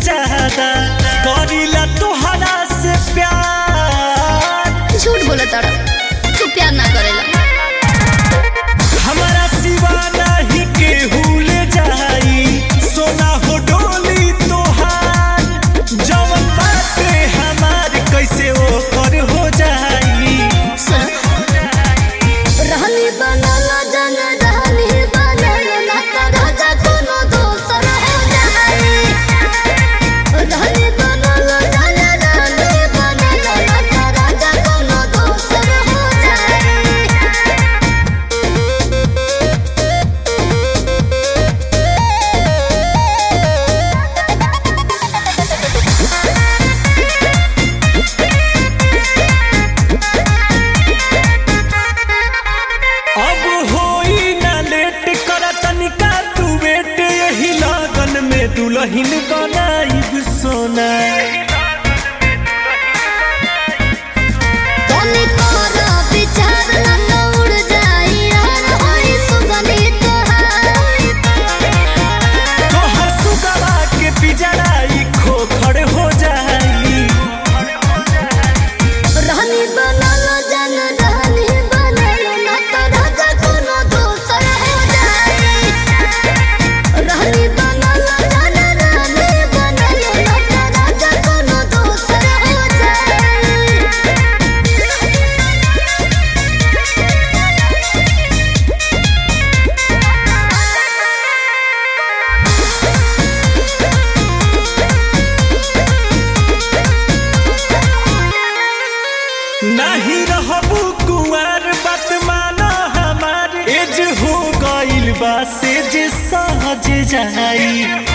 ज्यादा करीला तोहरा से प्यार झूठ बोला तारा तू प्यार ना करेला हमारा सिवा नहीं केहू ले जाई सोना हो डोली तोहार जवन बाटे हमार कैसे वो कर हो जाई सुन रहनी बनल जन रहनी बनल ना तो राजा कोनो दोसर हो जाए रहनी बनल जन रहनी बनल ना तो राजा कोनो दोसर हो जाए अब होई ना लेट कर तनिका तू बेट यही लगन में दुल्हन बनाई सोना तोनी तोरा विचार ना तो उड़ जाई यार होई सुगंधी तोहार तोहर सुगवा के पिजड़ाई खोखड़ हो जाई रहनी बनल जन रहनी बनल ना तो राजा कोनो दोसर हो जाए रहनी बनल जन रहनी बनल ना तो राजा कोनो दोसर हो जाए नहीं रहबू कुंवर बात माना हमार एज हो गइल बा से जे सहज जाई